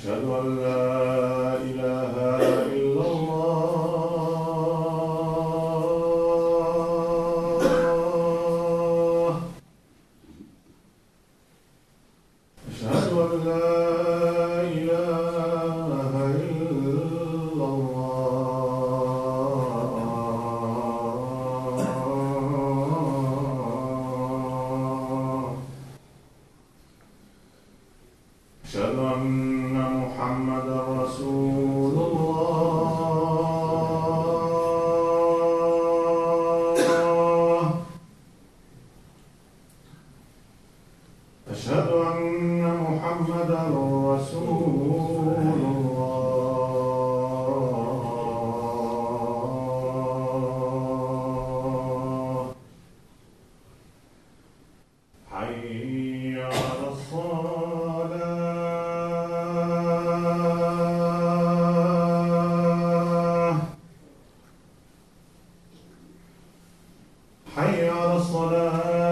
أشهد أن لا إله إلا الله أشهد أن لا إله إلا الله أشهد أن محمدا رسول الله أشهد أن محمدا رسول الله حي على الصلاة حي على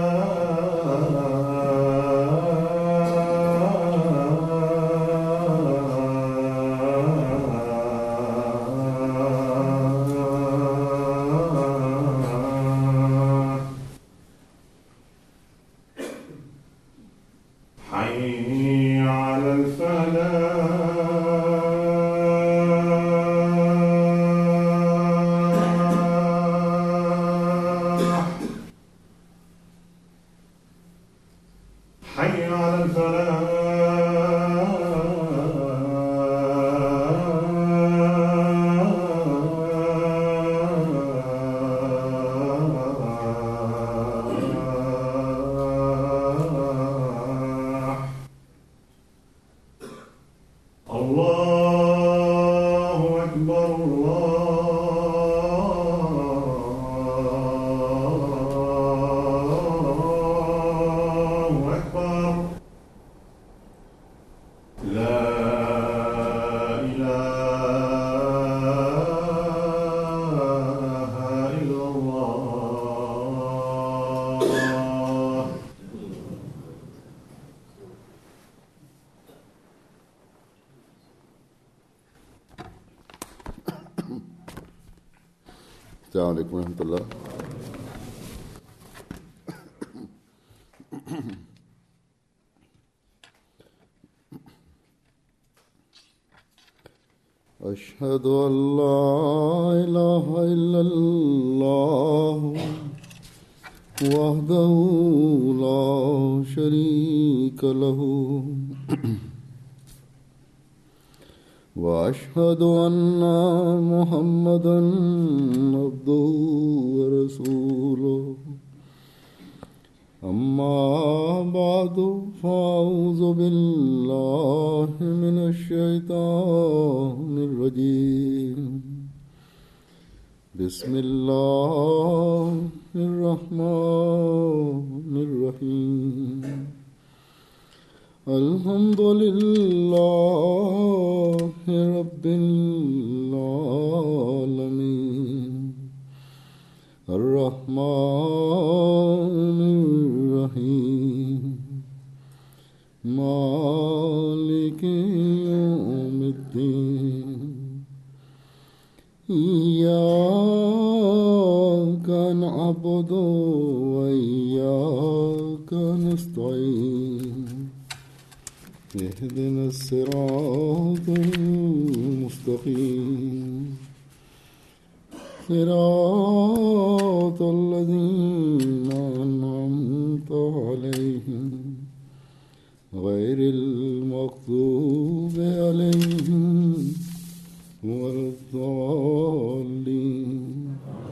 الصلاة حي على الفلاح حي على الفلاح الله أكبر الله أكبر لا إله إلا الله السلام عليكم ورحمة الله أشهد أن لا إله إلا الله وحده لا شريك له واشهد ان محمدا عبده ورسوله اما بعد فاعوذ بالله من الشيطان الرجيم بسم الله الرحمن الرحيم الحمد لله رب العالمين الرحمن الرحيم مالك يوم الدين إياك نعبد وإياك نستعين اهدنا الصراط المستقيم صراط الذين أنعمت عليهم غير المغضوب عليهم ولا الضالين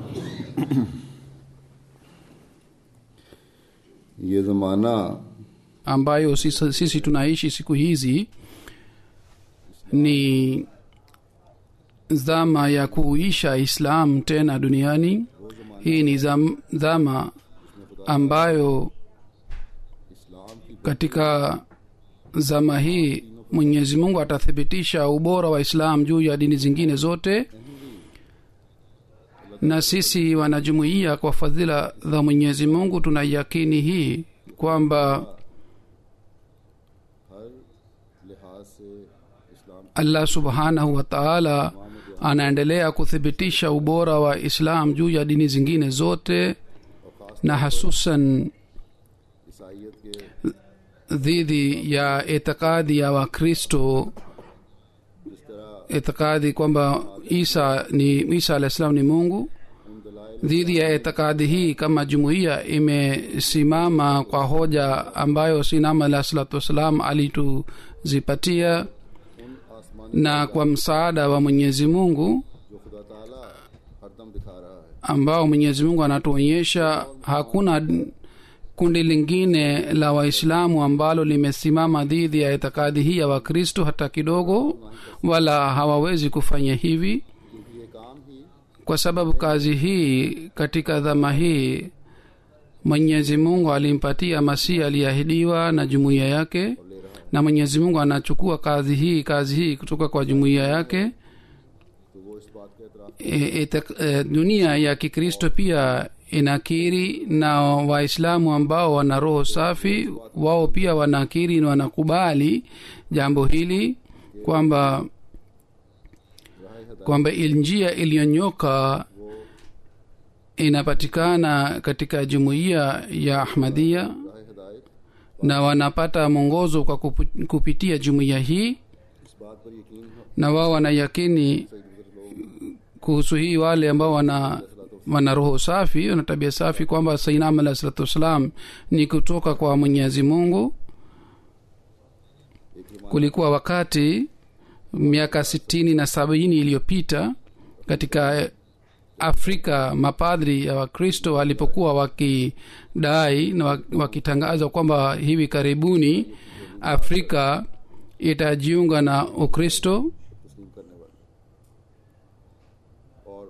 ये ज़माना ambayo sisi, sisi tunaishi siku hizi ni dhama ya kuisha islam tena duniani hii ni zam, dhama ambayo katika zama hii mwenyezi mungu atathibitisha ubora wa islam juu ya dini zingine zote na sisi wanajumuiya kwa fadhila za mwenyezi mungu tuna yakini hii kwamba हर लिहाज से allah subhanahu wa taala anaendelea kuthibitisha ubora wa islam juu ya dini zingine zote na hasusan ईसाइत के dhidi ya itikadi ya wakristo जिस तरह itikadi kwamba isa ni isa alah salam ni mungu उन दलाइल dhidi ya itikadi hii kama jumuiya imesimama kwa hoja ambayo sinama alah salatu wassalam alituzipatia उन आसमान na kwa msaada wa mwenyezi mungu जो खुदा ताला हरदम दिखा रहा है ambao mwenyezi mungu anatuonyesha hakuna kundi lingine la waislamu ambalo limesimama dhidi ya itikadi hii ya wakristo hata kidogo wala hawawezi kufanya hivi क्योंकि ये काम ही kwa sababu kazi hii katika dhama hii mwenyezi mungu alimpatia masihi aliyeahidiwa na jumuiya yake na mwenyezi mungu anachukua kazi hii kazi hii kutoka kwa jumuiya yake तो वो इस बात का एतराफ e, ite- e, dunia ya kikristo pia inakiri na waislamu ambao wana roho safi wao pia wanakiri na wanakubali jambo hili kwamba kwamba il- njia iliyonyoka inapatikana katika jumuiya ya ahmadia राह हिदायत na wanapata mwongozo kwa kupu- kupitia jumuiya hii इस बात पर यकीन हो na wao wanayakini सही गुजर लोग kuhusu hii wale ambao wana wana roho safi wana tabia safi kwamba sainam alah salatu wassalam ni kutoka kwa mwenyezi mungu kulikuwa wakati miaka sitini na sabini iliyopita katika afrika mapadri ya wakristo walipokuwa wakidai na wa- wakitangaza kwamba hivi karibuni afrika itajiunga na ukristo तस्लीम करने वाले और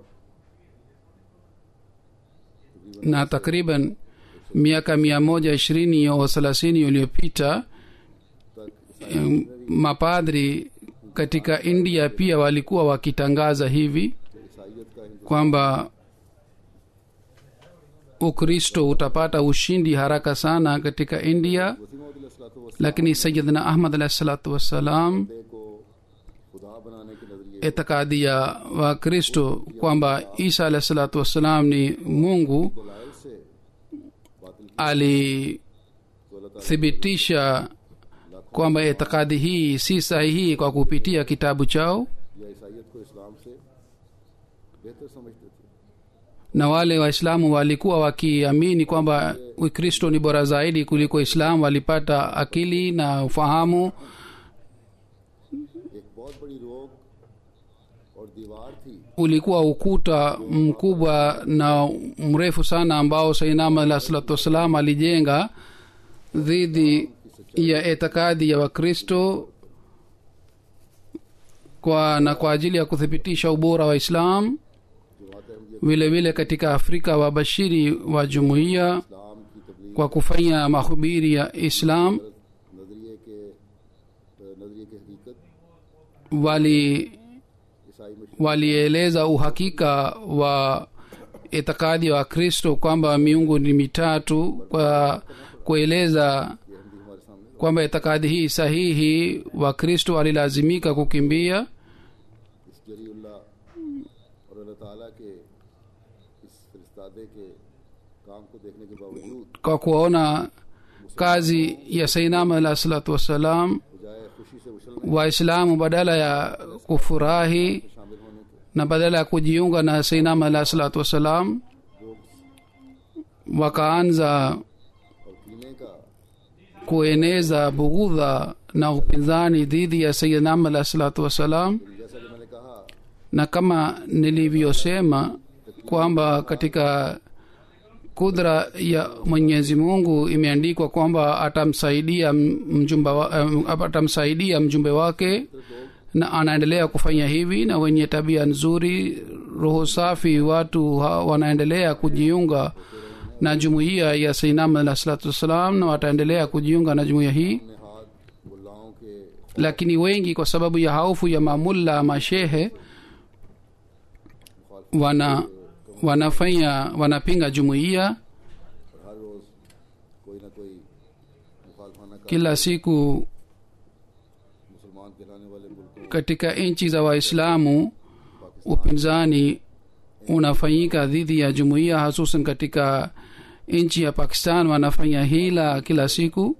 na takriban miaka mia moja ishirini au thelathini iliyopita em, mapadri katika india pia walikuwa wakitangaza hivi ईसाइत का Hindu kwamba ukristo utapata ushindi haraka sana katika india Wasim lakini sayidna ahmad alahi salatu wassalam को खुदा बनाने के नजरिए itikadi ya wakristo kwamba isa alahi salatu wassalam ni mungu दलाइल से बातिल alithibitisha kwamba itikadi hii si sahihi kwa kupitia kitabu chao या ईसाइत को इस्लाम से बेहतर समझते थे na wale waislamu walikuwa wakiamini kwamba ukristo ni bora zaidi kuliko islamu walipata akili na ufahamu एक बहुत बड़ी रोक और दीवार थी ulikuwa ukuta mkubwa na mrefu sana ambao sainam alah salatu wassalam alijenga dhidi ya itikadi ya wakristo kwa na kwa ajili ya kuthibitisha ubora wa islam जमात Ahmadiyya vile vile katika afrika wabashiri wa jumuiya इस्लाम की तबलीग kwa kufanya mahubiri ya islam नजरिए के नजरिए की हकीकत wali ईसाई में walieleza uhakika wa itikadi wa kristo kwamba miungu ni mitatu kwa kueleza ये हिंदी हमारे सामने kwamba itikadi hii sahihi wakristo walilazimika kukimbia इस जरीउल्लाह और अल्लाह ताला के इस फरिस्तादे के काम को देखने के बावजूद kwa kuona kazi ya sainam alah salatu wassalam बजाय खुशी से उछलने waislamu badala ya kufurahi शामिल होने के na badala ya kujiunga na sainam alah salatu wassalam wakaanza और कीने का kueneza bughudha na upinzani dhidi ya sayidnam alah salatu wassalam जैसा कि मैंने कहा na kama nilivyosema kwamba katika kudra ya mwenyezi mungu imeandikwa kwamba atamsaidia m- mjumba wa, um, atamsaidia mjumbe wake na anaendelea kufanya hivi na wenye tabia nzuri roho safi watu ha, wanaendelea kujiunga na jumuiya ya sainam alah salatu wassalam na wataendelea kujiunga na jumuiya hii अपने हाथ मुल्लाओं के lakini wengi kwa sababu ya haufu ya mamulla mashehe wana wanafanya wanapinga jumuiya और हर रोज कोई ना कोई मुखालफाना का kila siku मुसलमान कहलाने वाले मुल्कों katika nchi za waislamu upinzani unafanyika dhidi ya jumuiya hasusan katika nchi ya pakistan wanafanya hila kila siku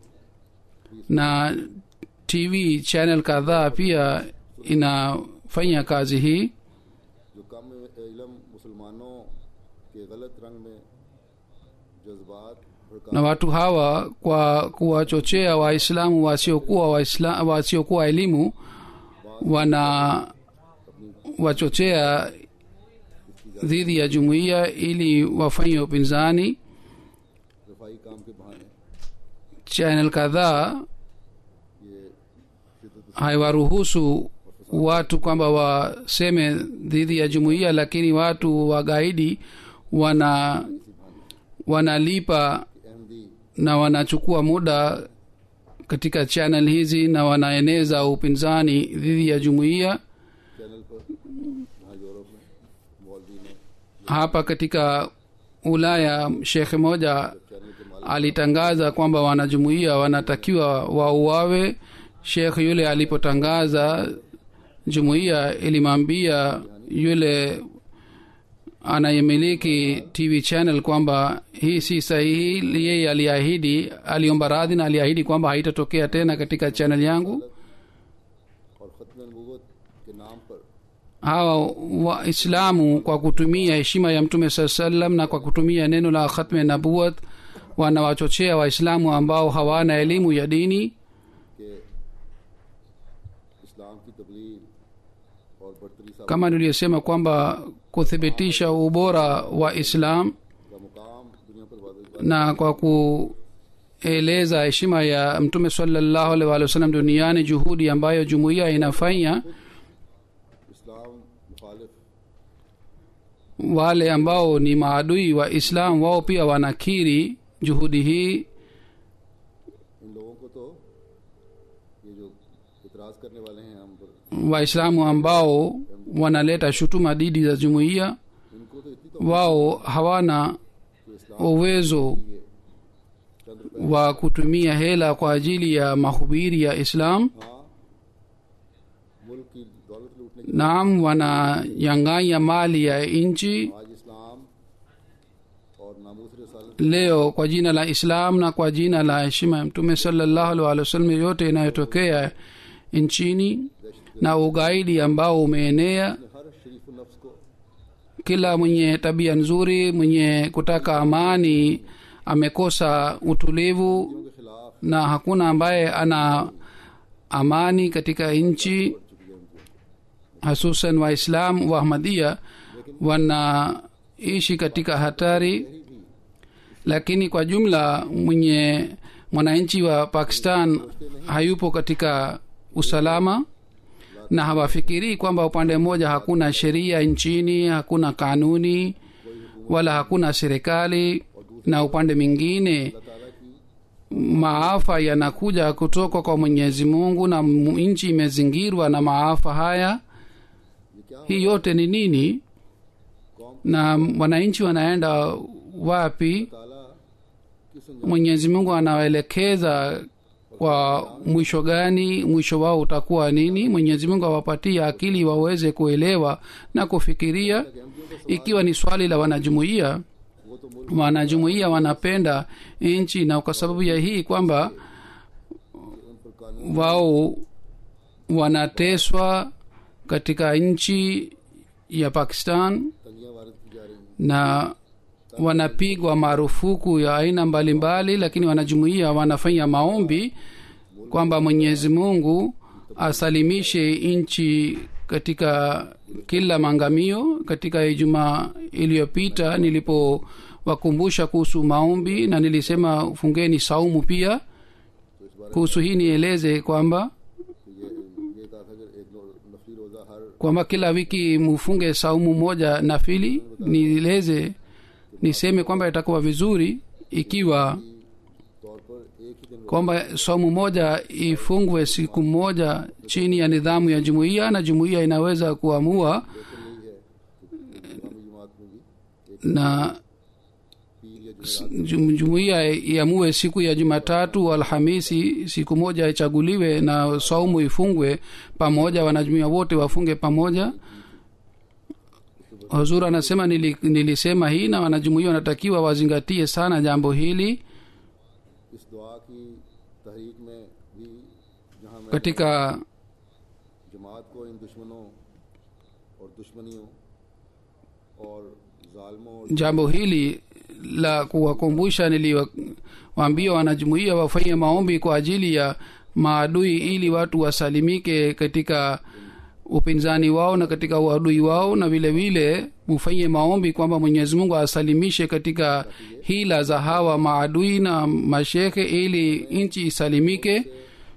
na tv channel kadhaa pia inafanya kazi hii जो कम इलम मुसलमानों के गलत रंग में जज्बात भड़का na watu hawa kwa kuwachochea waislamu wasiokuwa waisla, wasiokuwa elimu wana wachochea dhidi ya jumuiya ili wafanye upinzani रफाई काम के बहाने channel kadhaa ये शिदत haiwaruhusu watu kwamba waseme dhidi ya jumuiya lakini watu wagaidi wana wanalipa Ahmadi na wanachukua muda katika channel hizi na wanaeneza upinzani dhidi ya jumuiya channel पर वहाँ यूरोप में मौलवी ने hapa katika ulaya shekhe moja channel के मालिक alitangaza kwamba wanajumuiya wanatakiwa wauawe shekh yule alipotangaza jumuiya ilimwambia yule anayemiliki tv channel kwamba hii si sahihi yeye aliahidi aliomba radhi na aliahidi kwamba haitatokea tena katika channel yangu और ख़त्म नबूवत के नाम पर hawa waislamu kwa kutumia heshima ya mtume saa salam na kwa kutumia neno la khatme nabuat wanawachochea waislamu ambao hawana elimu ya dini कि इस्लाम की तबलीग और बरतरी साहब kama niliyosema kwamba kuthibitisha ubora wa islam का मुकाम दुनिया पर वादे na kwa kueleza heshima ya mtume salallahu alaihi wa sallam duniani juhudi ambayo jumuiya inafanya इस्लाम मुखालिफ wale ambao ni maadui wa islam wao pia wanakiri juhudi hii इन लोगों को तो ये जो इतराज़ करने वाले हैं हम पर waislamu ambao wanaleta shutuma dhidi za jumuiya इनको तो इतनी तो wao hawana uwezo चंद रुपए wa kutumia hela kwa ajili ya mahubiri ya islam हाँ मुल्क की दौलत लूटने की naam wananyang'anya mali ya nchi आज इस्लाम और नामूस रसालत leo kwa jina la islam na kwa jina la heshima ya mtume salallahu alaihi wasallam yote inayotokea nchini na ugaidi ambao umeenea हर शरीफ नफ्स को kila mwenye tabia nzuri mwenye kutaka amani amekosa utulivu के खिलाफ na hakuna ambaye ana amani katika nchi hasusan waislam wa ahmadia wanaishi katika hatari lakini kwa jumla mwenye mwananchi wa pakistan hayupo katika usalama na hawafikirii kwamba upande mmoja hakuna sheria nchini hakuna kanuni wala hakuna serikali na upande mwingine maafa yanakuja kutoka kwa mwenyezi mungu na mu- nchi imezingirwa na maafa haya hii yote ni nini na wananchi wanaenda wapi ताला किस mwenyezi mungu anawaelekeza kwa mwisho gani mwisho wao utakuwa nini mwenyezi mungu awapatie akili waweze kuelewa na kufikiria ikiwa ni swali la wanajumuiya वो तो मुल्क wanajumuiya wanapenda nchi na kwa sababu ya hii kwamba उन पर कानून wao wanateswa katika nchi ya pakistan तंगियां वारद की जा रही हैं na wanapigwa marufuku ya aina mbalimbali lakini wanajumuia wanafanya maombi kwamba mwenyezi mungu asalimishe nchi katika kila maangamio katika ijumaa iliyopita nilipowakumbusha kuhusu maombi na nilisema fungeni saumu pia kuhusu hii nieleze kwamba तो ये ये कहा था कि एक नो- नफली रोज़ा हर kwamba kila wiki mufunge saumu moja nafili nieleze niseme kwamba itakuwa vizuri ikiwa तौर पर एक ही दिन kwamba saumu moja ifungwe siku moja chini ya nidhamu ya jumuiya na jumuiya inaweza kuamua इस्लामी जमात में भी na पीर या s- jum- jumuiya iamue siku ya jumatatu alhamisi siku moja ichaguliwe na saumu ifungwe pamoja wanajumuia wote wafunge pamoja huzur anasema nili, nilisema hii na wanajumuia wanatakiwa wazingatie sana jambo hili इस दुआ की तहरीक में भी जहाँ मैं katika जमात को इन दुश्मनों और दुश्मनियों और जालमों और jambo hili la kuwakumbusha niliwaambia wanajumuia wafanye maombi kwa ajili ya maadui ili watu wasalimike katika upinzani wao na katika uadui wao na vile vile mufanye maombi kwamba mwenyezi mungu asalimishe katika hila za hawa maadui na mashekhe ili nchi isalimike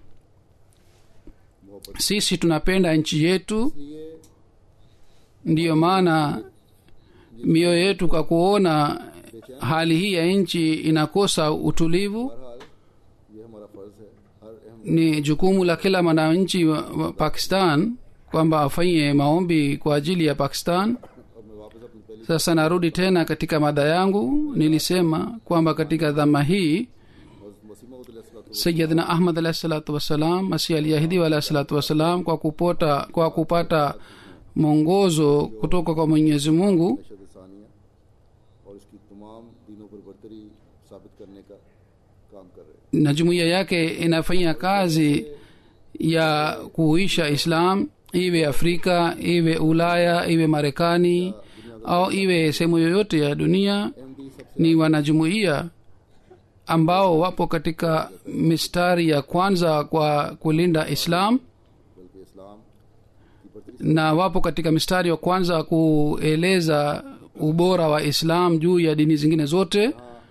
sisi tunapenda nchi yetu इसलिए ndiyo maana mioyo yetu kwa kuona hali hii ya nchi inakosa utulivu बहरहाल ये हमारा फर्ज है हर अहम ni jukumu la kila mwananchi wa, wa pakistan kwamba afanye maombi kwa ajili ya pakistan अब मैं वापस अपनी पहली sasa narudi tena katika mada yangu nilisema kwamba katika dhama hii मसीमा sayidna ahmad alahi salatu wassalam masih alyahidi alahi salatu wassalam kwa kupota kwa kupata mwongozo kutoka kwa mwenyezi mungu नशद सानिया और इसकी तमाम दीनों पर बरतरी साबित करने का काम कर रहे हैं na jumuiya yake inafanya kazi ya kuhuisha islam iwe afrika iwe ulaya iwe marekani au iwe sehemu yoyote ya dunia MD सबसे ni wanajumuiya ambao wapo katika mistari ya kwanza kwa kulinda islam बल्कि इस्लाम की बरतरी na wapo katika mistari wa kwanza kueleza ubora wa islam juu ya dini zingine zote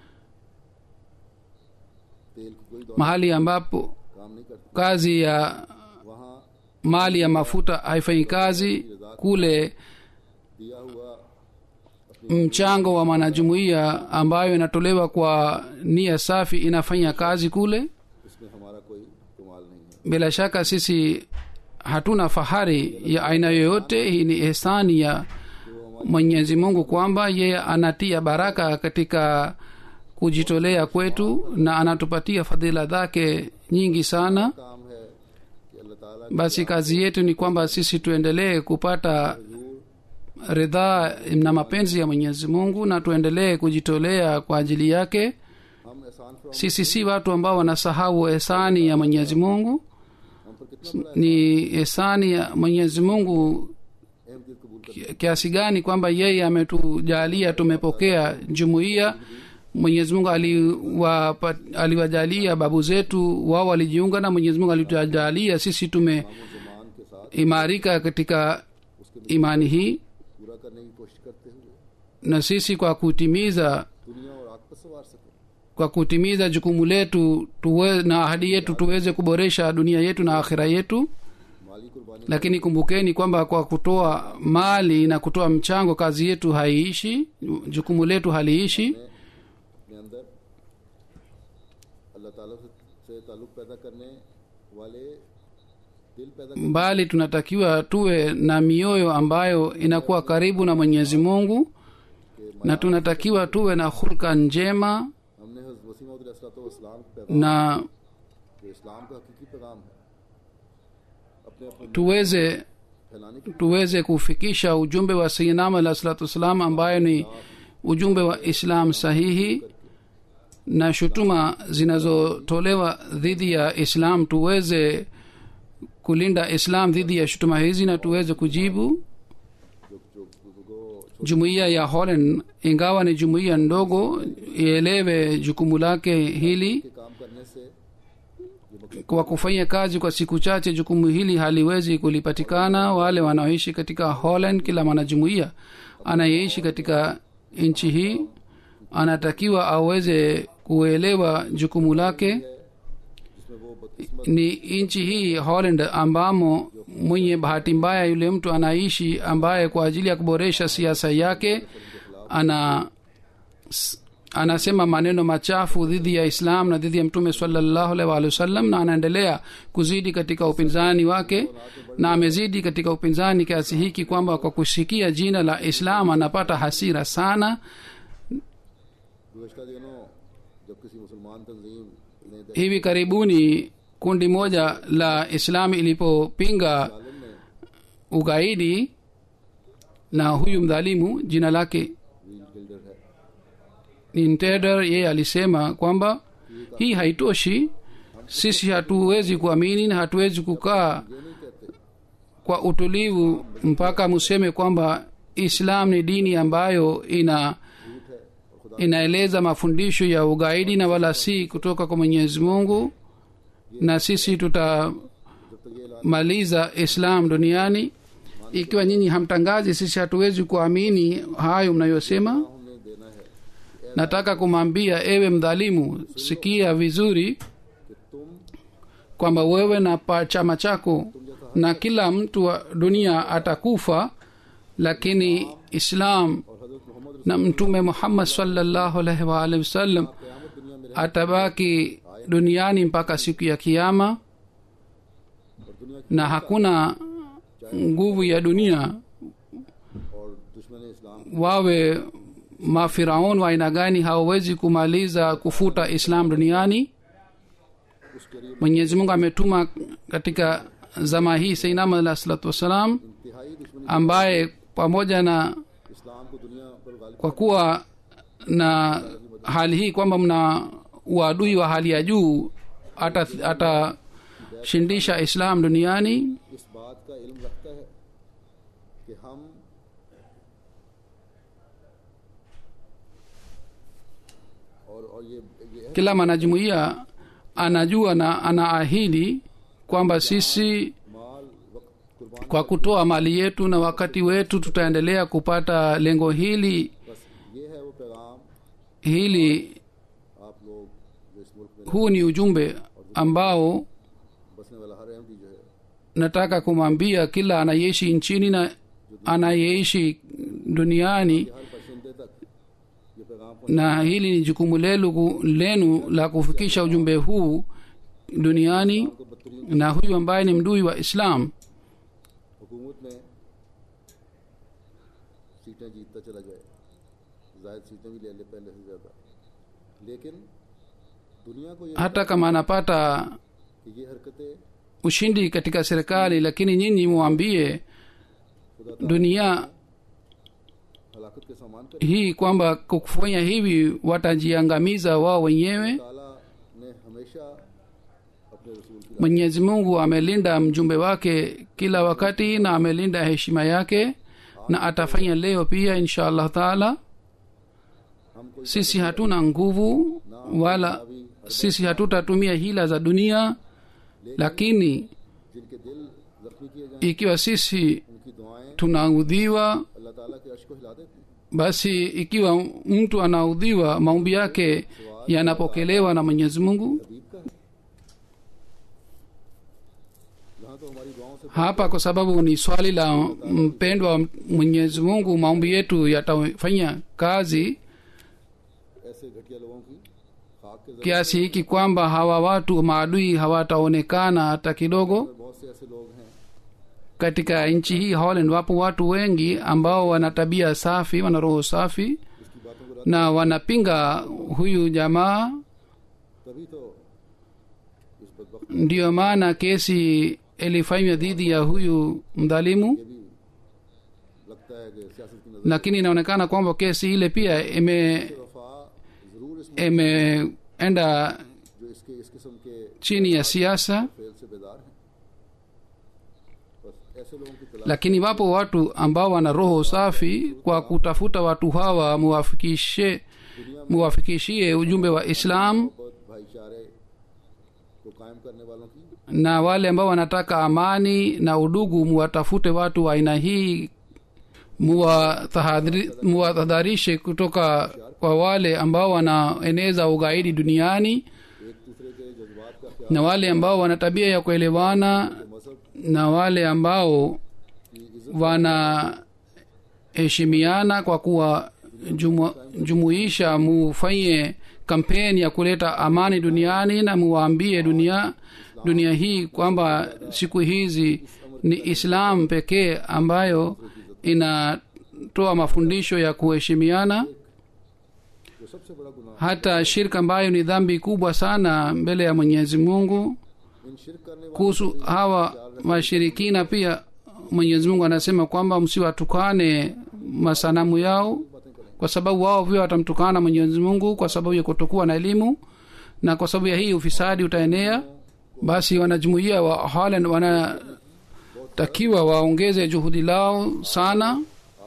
तेल की कोई दौड़ mahali ambapo काम नहीं करती kazi ya वहाँ mali ya mafuta haifanyi kazi kule दिया हुआ mchango wa mwanajumuiya ambayo inatolewa kwa nia safi inafanya kazi kule उसमें हमारा कोई कमाल नहीं है bila shaka sisi hatuna fahari ya aina yoyote hii ni ihsani ya mwenyezi mungu kwamba yeye anatia baraka katika kujitolea kwetu na anatupatia fadhila zake nyingi sana काम है कि अल्लाह ताला basi kazi yetu ni kwamba sisi tuendelee kupata ridhaa na mapenzi ya mwenyezi mungu na tuendelee kujitolea kwa ajili yake हम एहसान फरमा sisi si watu ambao wanasahau ehsani ya mwenyezi mungu हम पर कितना बड़ा ni ehsani ya mwenyezi mungu Ahmadiyyat कबूल कर ki- kiasi gani kwamba yeye ametujalia tumepokea jumuiya mwenyezi mungu aliwapa- aliwajalia babu zetu wao walijiunga na mwenyezi mungu alitujalia sisi tumeimarika Zaman के साथ katika imani hii पूरा करने की कोशिश करते हुए na sisi kwa kutimiza दुनिया और आग पर सवार सके kwa kutimiza jukumu letu tuwe, na ahadi yetu tuweze kuboresha dunia yetu na akhira yetu माली कुर्बानी lakini kumbukeni kwamba kwa kutoa mali na kutoa mchango kazi yetu haiishi jukumu letu haliishi अपने अंदर अल्लाह ताला से, से ताल्लुक पैदा करने वाले दिल पैदा करने bali tunatakiwa tuwe na mioyo ambayo inakuwa karibu na mwenyezi mungu na tunatakiwa tuwe na hulka njema हमने हज़रत वसीम इस्लाम का पैगाम na जो इस्लाम का हकीकी पैगाम है अपने अपने tuweze फैलाने की tuweze kufikisha ujumbe wa sayinam alah salatu wassalam ambayo ni ujumbe wa islam sahihi na shutuma zinazotolewa dhidi ya islam tuweze kulinda islam dhidi ya shutuma hizi na tuweze kujibu जो जो जो jumuiya ya holland ingawa ni jumuiya ndogo ielewe jukumu lake hili के काम करने से ये मकसद kwa kufanya kazi kwa siku chache jukumu hili haliwezi kulipatikana wale wanaoishi katika holland kila mwanajumuiya anayeishi katika nchi hii anatakiwa aweze kuelewa jukumu lake जिसमें वो बदकिस्मत ni nchi hii holland ambamo mwenye bahati mbaya yule mtu anaishi ambaye kwa ajili ya kuboresha siasa yake ana s- anasema maneno machafu dhidi ya islam na dhidi ya mtume salallahu alaihi waalihi wasallam na anaendelea kuzidi katika upinzani wake na amezidi katika upinzani kiasi hiki kwamba kwa kusikia jina la islam anapata hasira sana गुजशत दिनों जब किसी मुसलमान तंजीम ने दहशत hivi karibuni kundi moja la islam ilipopinga आलम ने ugaidi na huyu mdhalimu jina lake व्हील बिल्डर है Ninteder yeye alisema kwamba hii haitoshi sisi hatuwezi kuamini na hatuwezi kukaa ये नहीं कहते kwa utulivu mpaka museme kwamba islam ni dini ambayo ina झूठ है और खुदा inaeleza mafundisho ya ugaidi na wala si kutoka kwa mwenyezi mungu na sisi tutamaliza जब तक ये ऐलान islam duniani ikiwa nyinyi hamtangazi sisi hatuwezi kuamini hayo mnayosema हमने देना है कि ऐ- nataka kumwambia ewe mdhalimu sikia vizuri कि तुम kwamba wewe na pa chama chako na kila mtu wa dunia atakufa lakini islam और हजरत Mohammad na mtume muhammad sallallahu alaihi wa alihi wasallam क़यामत दुनिया में atabaki duniani mpaka siku ya kiama और दुनिया की na hakuna nguvu ya dunia और दुश्मन इस्लाम wawe mafiraun wa aina gani hawawezi kumaliza kufuta islam duniani उस करीब mwenyezi mungu ametuma katika zama hii sainama alah salatu wassalam इंतहाई दुश्मनी ambaye pamoja na इस्लाम को दुनिया पर Ghalib kwa kuwa na hali hii kwamba mna uadui wa hali ya juu atashindisha ata islam duniani इस बात का इल्म रखता है कि हम और और ये ये kila mwanajumuiya anajua na anaahidi kwamba sisi माल वक्त कुर्बान kwa kutoa mali yetu na wakati wetu tutaendelea kupata lengo hili बस ये है वो पैगाम hili आप लोग जो इस मुल्क में huu ni ujumbe ambao बसने वाला हर अहमदी जो है nataka kumwambia kila anayeishi nchini na anayeishi duniani कि हर बशिंदे तक ये पैगाम पहुंचे na hili ni jukumu lelu, lenu la kufikisha ujumbe huu duniani को बदतरीन na huyu ambaye ni mdui wa islam हुकूमत में सीटें जीतता चला जाए जायद सीटें भी ले ले पहले से ज़्यादा लेकिन दुनिया को ये hata kama anapata कि ये हरकतें ushindi katika serikali lakini nyinyi muambie खुदा dunia हलाकत के सामान कर hii kwamba kwa kufanya hivi watajiangamiza wao wenyewe ताला ने हमेशा अपने रसूल की mwenyezi mungu amelinda mjumbe wake kila wakati na amelinda heshima yake na atafanya leo pia insha allah taala हम कोई sisi hatuna nguvu wala sisi hatutatumia hila za dunia lakini जिनके दिल जख्मी किए जाएं ikiwa sisi उनकी दुआएं tunaudhiwa अल्लाह ताला के अर्श को हिला देती हैं basi ikiwa mtu anaudhiwa maombi yake yanapokelewa na mwenyezi mungu हबीब का है यहाँ तो हमारी दुआओं से hapa kwa sababu ni swali la mpendwa wa mwenyezi mungu maombi yetu yatafanya kazi ऐसे घटिया लोगों की खाक के जरिए kiasi hiki kwamba hawa watu maadui hawataonekana hata kidogo बहुत से ऐसे लोग हैं katika nchi hii holland wapo watu wengi ambao wana tabia safi wana roho safi इसकी बातों को रद्द na wanapinga huyu jamaa तभी तो इस बदबख्त ndiyo maana kesi ilifanywa dhidi ya huyu mdhalimu ये भी लगता है कि सियासत की नजर lakini inaonekana kwamba kesi ile pia ime से वफा जरूर इस imeenda जो इसके इस किस्म के chini ya siasa फेल से बेदार हैं बस ऐसे लोगों की तलाश lakini wapo watu ambao wana roho safi kwa kutafuta watu hawa muwafikishe muwafikishie ujumbe wa islam मोहब्बत भाईचारे को कायम करने वालों की na wale ambao wanataka amani na udugu muwatafute watu wa aina hii muwatahadhari- muwatahadharishe kutoka kwa wale ambao wanaeneza ugaidi duniani एक दूसरे के जज्बात का ख्याल na wale ambao wana tabia ya kuelewana मजहब na wale ambao की इज्जत wanaheshimiana kwa kuwa jumu, jumuisha mufanye kampeni ya kuleta amani duniani na muwaambie dunia dunia hii kwamba siku hizi ni islam pekee ambayo inatoa mafundisho ya kuheshimiana जो सबसे बड़ा गुनाह hata shirka ambayo ni dhambi kubwa sana mbele ya mwenyezi mungu इन शिरक करने वाले kuhusu hawa washirikina pia mwenyezi mungu anasema kwamba msiwatukane masanamu yao kwa sababu wao pia watamtukana mwenyezi mungu kwa sababu ya kutokuwa na elimu na kwa sababu ya hii ufisadi utaenea basi wanajumuia wa Holland wanatakiwa waongeze juhudi lao sana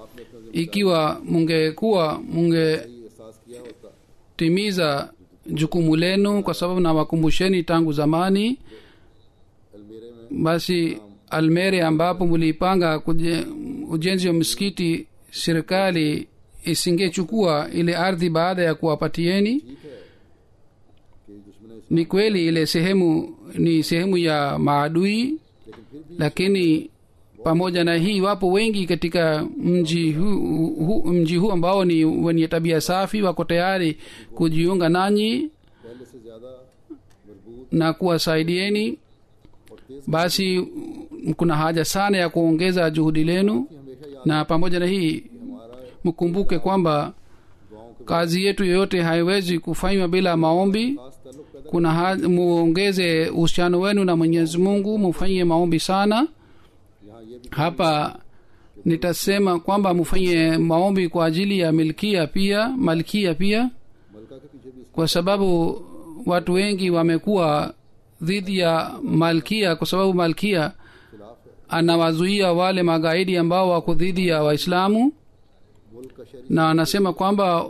ikiwa mungekuwa mungetimiza एहसास किया होता jukumu lenu kwa sababu nawakumbusheni tangu zamani अलमेरे में basi almere ambapo mliipanga kuje- ujenzi wa msikiti serikali isingechukua ile ardhi baada ya kuwapatieni ठीक है कि दुश्मन ni kweli ile sehemu ni sehemu ya maadui लेकिन फिर भी lakini pamoja na hii wapo wengi katika mji huu hu, mji huu ambao ni wenye tabia safi wako tayari kujiunga nanyi पहले से ज्यादा मजबूत na kuwasaidieni और तेज basi mm, kuna haja sana ya kuongeza juhudi lenu की हमेशा याद na pamoja na hii हमारा mkumbuke kwamba दुआओं के kazi yetu yoyote haiwezi kufanywa bila maombi खास ताल्लुक पैदा kuna ha- muongeze uhusiano wenu na mwenyezi mungu mufanyie maombi sana यहाँ ये भी hapa nitasema kwamba mufanye maombi kwa ajili ya milkia pia malkia pia मलका के पीछे भी kwa sababu watu wengi wamekuwa dhidi ya malkia kwa sababu malkia खिलाफ है anawazuia wale magaidi ambao wako dhidi ya waislamu मुल्क का शरीर na anasema kwamba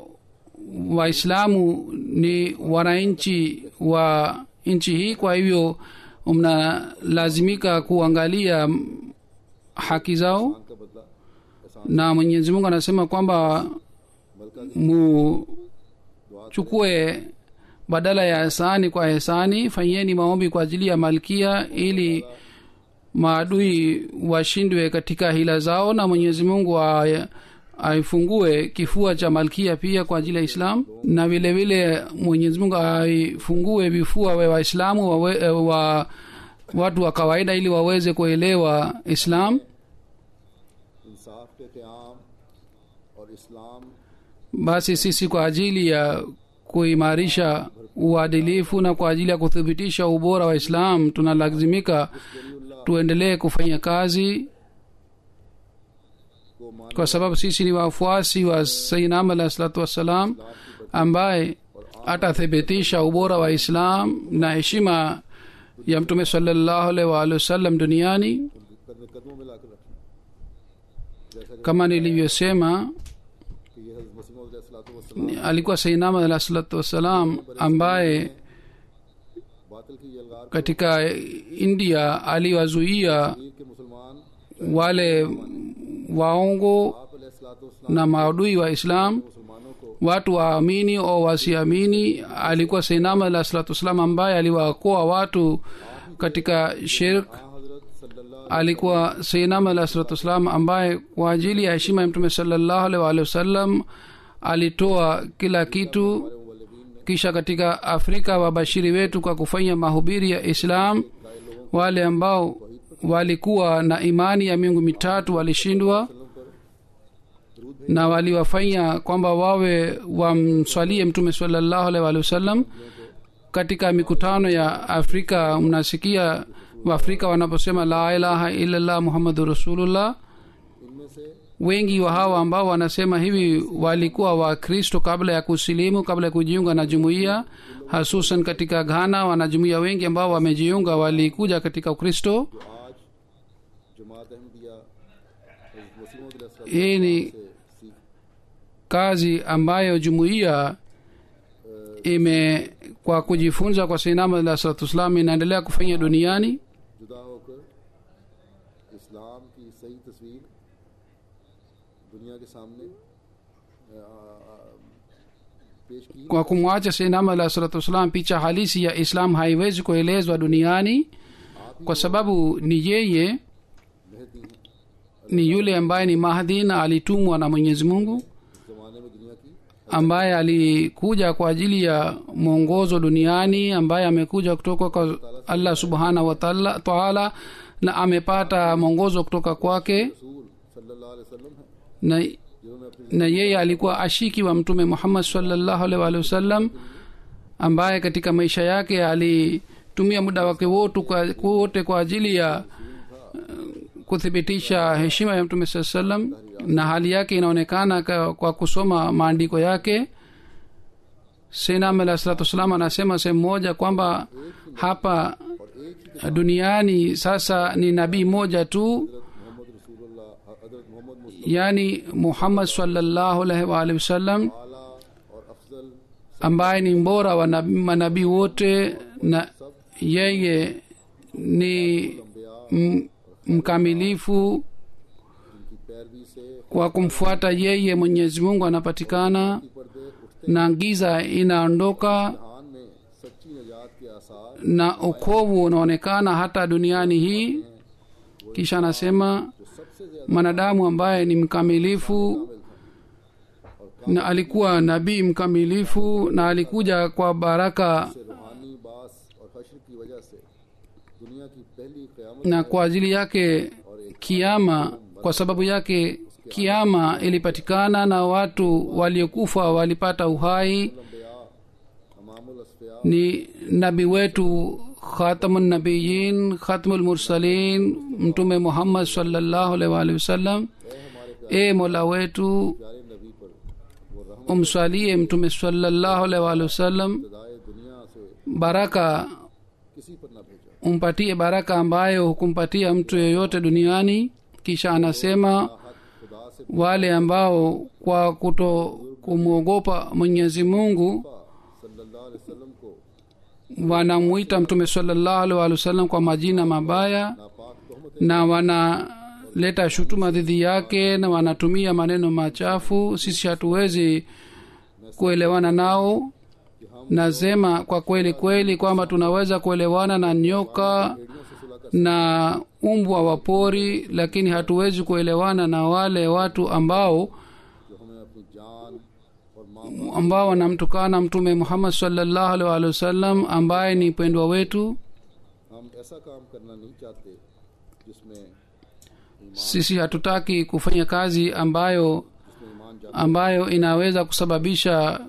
waislamu ni wananchi wa nchi hii kwa hivyo mnalazimika kuangalia mm, haki zao का बदला एहसान na mwenyezi mungu anasema kwamba मलका की muchukue badala ya ehsani kwa ehsani fanyeni maombi kwa ajili ya malkia ili maadui washindwe katika hila zao na mwenyezi mungu a- aifungue kifua cha malkia pia kwa ajili ya islam na vile vile mwenyezi mungu aifungue vifua wa waislamu wawe- eh, wa watu wa kawaida ili waweze kuelewa islam इंसाफ के क्याम और इस्लाम basi sisi kwa ajili ya kuimarisha uadilifu na kwa ajili ya kuthibitisha ubora wa islam tunalazimika tuendelee kufanya kazi को मान kwa sababu sisi ni wafuasi wa sainam alahi salatu wassalam ambaye atathibitisha ubora wa islam na heshima ya mtume salallahu alaihi waalihi wasallam duniani कदम कदमों में लाकर रखना जैसा कि kama nilivyosema कि ये हजरत मसीह वसल्लम alikuwa sainam alahi salatu wassalam ambaye बातिल की यलगार katika india aliwazuia मीर के मुसलमान wale waongo आप अलैहिस्सलाम na maadui wa islam मुसलमानों को watu waamini au wasiamini alikuwa sainama alah salatu wassalam ambaye aliwaokoa watu katika shirk हाँ हजरत सल्लल्लाहु alikuwa sainama alah salatu wassalam ambaye kwa ajili ya heshima ya mtume salallahu alaihi waalihi wasallam alitoa kila kitu kisha katika afrika wabashiri wetu kwa kufanya mahubiri ya islam wale ambao walikuwa na imani ya miungu mitatu walishindwa na waliwafanya kwamba wawe wamswalie mtume salallahu alaihi waalihi wasallam katika mikutano ya afrika mnasikia waafrika wanaposema la ilaha illallah muhammadu rasulullah इनमें से wengi wa hawa ambao wanasema hivi walikuwa wakristo kabla ya kusilimu kabla ya kujiunga na jumuiya hasusan katika ghana wanajumuiya wengi ambao wamejiunga walikuja katika ukristo जो आज जमात अहमदिया हजरत मसीह अलैहिस्सलाम hii ni से सीख kazi ambayo jumuiya ime kwa kujifunza kwa sainama alah salatu wassalam inaendelea kufanya duniani जुदा होकर इस्लाम की सही तस्वीर दुनिया के सामने आ, आ, पेश की kwa kumwacha sainama alah salatu wassalam picha halisi ya islam haiwezi kuelezwa duniani kwa sababu ni yeye Mehdi हैं ni yule ambaye ni mahdi na alitumwa na mwenyezi mungu इस जमाने में दुनिया की ambaye alikuja kwa ajili ya mwongozo duniani ambaye amekuja kutoka kwa allah subhanahu wa taala taala na amepata mwongozo kutoka kwake रसूल सल्लल्लाहु अलैहि वसल्लम है na जिन्होंने अपनी na yeye alikuwa ashiki wa mtume muhammad salllahu alaihi waalihi wasallam ambaye katika maisha yake alitumia muda wake wote kwa, wote kwa ajili ya uh, kuthibitisha heshima ya mtume saa salam na hali yake inaonekana kwa, kwa kusoma maandiko yake senam alah salatu wassalam anasema sehemu moja kwamba hapa duniani sasa ni nabii moja tu Mohammad रसूलुल्लाह हजरत मोहम्मद Mustafa yani muhammad salllahu alaihi waalihi wasallam आला और Afzal ambaye ni mbora wa nabi- manabii wote na yeye ni m- mkamilifu जिनकी पैरवी से kwa kumfuata yeye mwenyezi mungu anapatikana पर्दे उठते na giza inaondoka जहान में सच्ची निजात के आसार na ukovu unaonekana hata duniani hii kisha anasema जो सबसे ज्यादा mwanadamu ambaye ni mkamilifu na alikuwa nabii mkamilifu na alikuja kwa baraka से रूहानी बास और हश्र की वजह से दुनिया की पहली क़यामत na kwa ajili yake kiama kwa sababu yake kiama ilipatikana na watu waliokufa walipata uhai लंबिया अमामुल Asfiya ni nabii wetu khatamunnabiyin khatmulmursalin mtume muhammad salllahu alaihi waalihi wasallam e mola wetu प्यारे नबी पर वो रहमत umswalie mtume salllahu alaihi waalihi wasallam खुदाए दुनिया से baraka किसी पर न भेजा umpatie baraka ambayo hukumpatia mtu yeyote duniani kisha anasema हक खुदा से wale ambao kwa kuto kumwogopa mwenyezi mungu सल्लल्लाहु अलैहि वसल्लम को wanamwita mtume salllahu alaihi waalihi wasallam kwa majina mabaya नापाक तोहमत na wanaleta shutuma dhidi yake na wanatumia maneno machafu sisi hatuwezi kuelewana nao nasema kwa kweli kweli kwamba tunaweza kuelewana na nyoka na umbwa wa pori lakini hatuwezi kuelewana na wale watu ambao जो हमें अपनी जान और माँ ambao wanamtukana mtume muhammad salllahu alaihi waalihi wasallam ambaye ni mpendwa wetu हम ऐसा काम करना नहीं चाहते जिसमें sisi hatutaki kufanya kazi ambayo जिसमें ईमान जाता ambayo inaweza kusababisha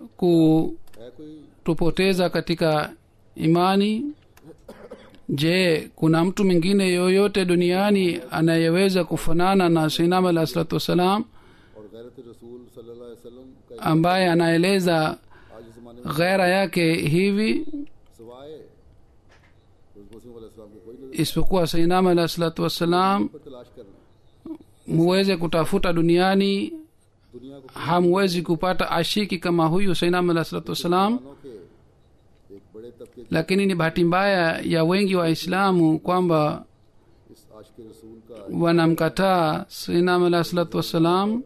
kutupoteza है कोई katika imani je kuna mtu mwingine yoyote duniani anayeweza kufanana na sainam alah salatu wassalam और गैरत रसूल सल्लल्लाहु अलैहि वसल्लम का ambaye anaeleza आज इस जमाने में ghera yake hivi सवाए मुस्लिम अलैहिस्सलाम के कोई नजर isipokuwa sainam alah salatu wassalam पर तलाश करना muweze kutafuta duniani दुनिया को hamwezi kupata ashiki kama huyu sainam alah salatu wassalam मुसलमानों के एक बड़े तबके lakini ni bahati mbaya ya wengi waislamu kwamba इस आशिक रसूल का wanamkataa sainam alah salatu wassalam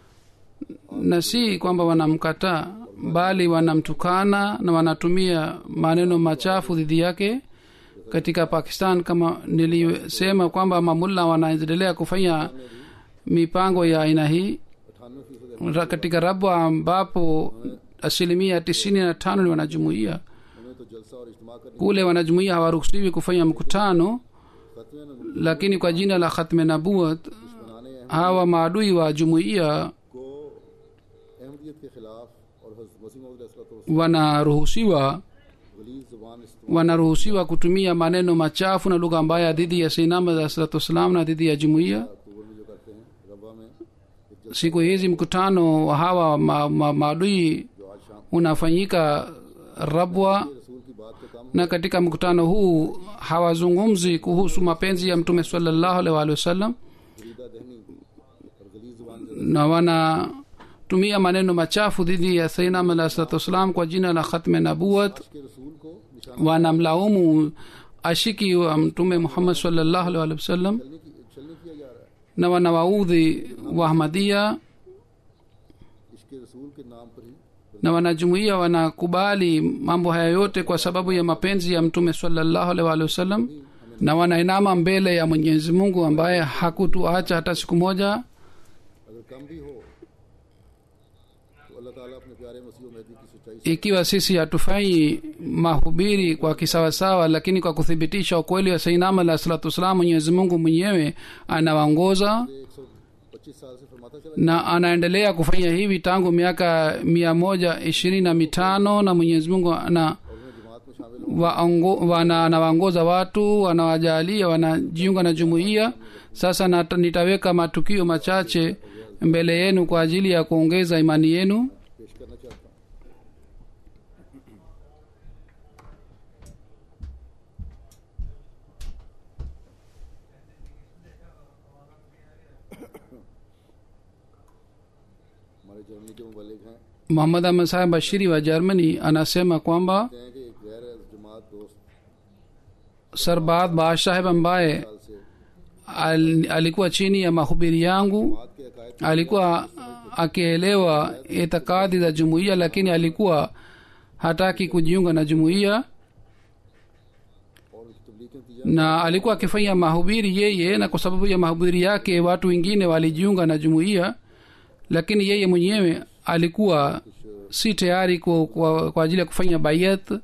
na si kwamba wanamkataa bali wanamtukana na wanatumia maneno machafu dhidi yake katika pakistan kama nilisema kwamba mamulla wanaendelea kufanya mipango ya aina hii अठानवे फीसद Ra- katika rabwa ambapo asilimia tisini na tano ni wanajumuia उन्हें तो जलसा और इज्तिमा करने kule wanajumuia hawaruhusiwi kufanya mkutano खतवे न lakini kwa jina la khatme nabuat बनाने hawa maadui wa jumuiya को अहमदियत के खिलाफ और हज़रत मसीह मौद अलैहिस्सलाम wanaruhusiwa गलीज जुबान इस्तेमाल wanaruhusiwa kutumia maneno machafu na lugha mbaya dhidi ya sinama za salatu wassalam na dhidi ya jumuiya अक्टूबर में जो करते हैं रबा में एक siku hizi mkutano wa hawa ma, ma, maadui जो आज शाम unafanyika rabwa रसूल की बात का काम na katika mkutano huu hawazungumzi kuhusu mapenzi ya mtume salallahu alaihi waalihi wasallam Farida दहनी और गलीज जुबान से na wanatumia maneno machafu dhidi ya sainam alah salatu wassalam kwa jina la khatme nabuat के रसूल को निशाना wanamlaumu ashiki wa mtume muhammad salllahu alaihi waalihi wasallam चलने की चलने किया जा रहा है na wanawaudhi wahmadia इसके रसूल के नाम पर ही na wanajumuia wanakubali mambo haya yote kwa sababu ya mapenzi ya mtume salallahu alaihi waalihi wasallam na wanainama mbele ya mwenyezi mungu ambaye hakutuacha hata siku moja अगर कम भी हो तो अल्लाह ताला अपने प्यारे मसीह मेहदी की सच्चाई से ikiwa sisi hatufanyi mahubiri kwa kisawasawa lakini kwa kuthibitisha ukweli wa sainama alah salatu wassalam mwenyezi mungu mwenyewe anawaongoza एक सौ पच्चीस साल से फरमाता चला na anaendelea kufanya hivi tangu miaka mia moja ishirini na mitano na mwenyezi mungu ana और उन्हें जमात में शामिल waongo- wana- anawaongoza watu wanawajalia wanajiunga na jumuiya sasa nata, nitaweka matukio machache mbele yenu kwa ajili ya kuongeza imani yenu पेश करना चाहता हूँ हमारे जर्मनी के मुबलिक हैं muhammad ahmad saheb bashiri wa germany anasema kwamba कहते हैं कि एक गैर जमात दोस्त sarbat bash saheb ambaye साल से al, alikuwa chini ya mahubiri yangu जमात के अकायद alikuwa akielewa itikadi za jumuiya lakini alikuwa hataki kujiunga na jumuiya और उसकी तबलीग के नतीजा na alikuwa akifanya mahubiri yeye na kwa sababu ya mahubiri yake watu wengine walijiunga na jumuiya lakini yeye mwenyewe alikuwa si tayari kwa, kwa, kwa ajili ya kufanya bayat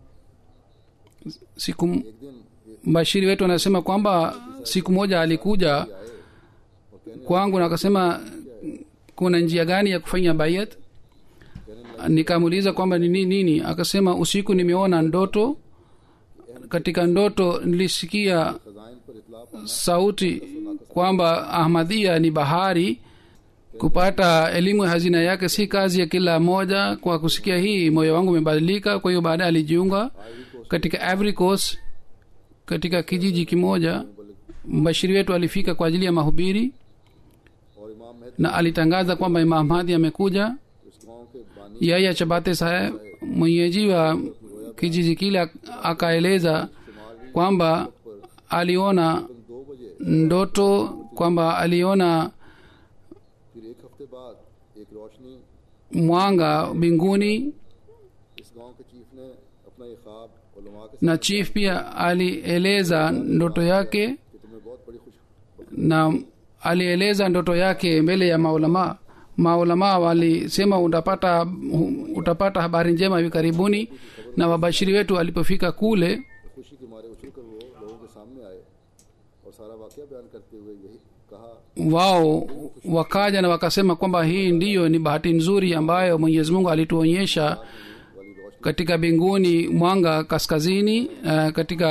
siku एक दिन bashiri wetu anasema kwamba siku moja alikuja kwangu na akasema kuna njia gani ya kufanya bayat nikamuuliza kwamba ni nini nini akasema usiku nimeona ndoto katika ndoto nilisikia Khazain पर इतला पाना sauti kwamba ahmadhia ni bahari kupata elimu ya hazina yake si kazi ya kila moja kwa kusikia hii moyo wangu umebadilika kwa hiyo baadaye alijiunga katika Ivory Coast katika kijiji kimoja mbashiri wetu alifika kwa ajili ya mahubiri और इमाम महद na alitangaza kwamba imam hadi amekuja उस गांव के बानी yaya chabate saheb mwenyeji wa kijiji kile ak- akaeleza kwamba aliona दो बजे ndoto kwamba aliona फिर एक हफ्ते बाद एक रोशनी mwanga mbinguni इस गांव के चीफ ने अपना ये ख्वाब उलमा के na chief pia alieleza ndoto yake कि तुम्हें बहुत बड़ी खुश na alieleza ndoto yake mbele ya maulama maulama walisema utapata utapata habari njema hivi karibuni na wabashiri wetu walipofika kule खुशी के मारे उछल कर वो लोगों के सामने आए और सारा वाक्य बयान करते हुए यही कहा wao wakaja na wakasema kwamba hii ndiyo ni bahati nzuri ambayo mwenyezi mungu alituonyesha वाली रोशनी katika mbinguni mwanga kaskazini uh, katika